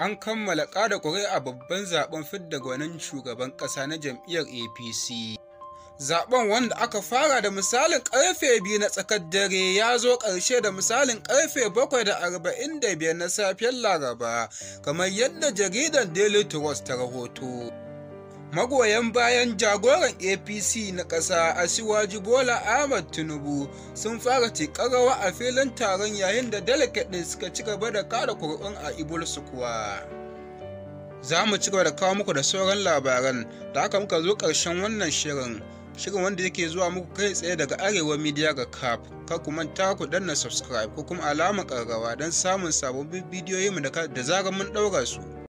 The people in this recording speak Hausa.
an kammala ƙada ƙuri'a babban zaben fidda gwanin shugaban ƙasa na jam'iyyar apc zaben wanda aka fara da misalin karfe biyu na tsakar dare ya zo ƙarshe da misalin karfe bakwai da arba'in da biyar na safiyar laraba kamar yadda jaridar daily trust ta rahoto magoyan bayan jagoran apc na ƙasa asiwaji bola ahmad tinubu sun fara rawa a filin taron yayin da delegate ɗin suka ci gaba da kada kuri'un a ibul kuwa. za mu ci gaba da kawo muku da sauran labaran da aka muka zo ƙarshen wannan shirin shirin wanda yake zuwa muku kai tsaye daga arewa media ga cap kar ku manta ku danna subscribe ko kuma alamar ƙararrawa don samun sababbin bidiyoyinmu da zarar mun ɗaura su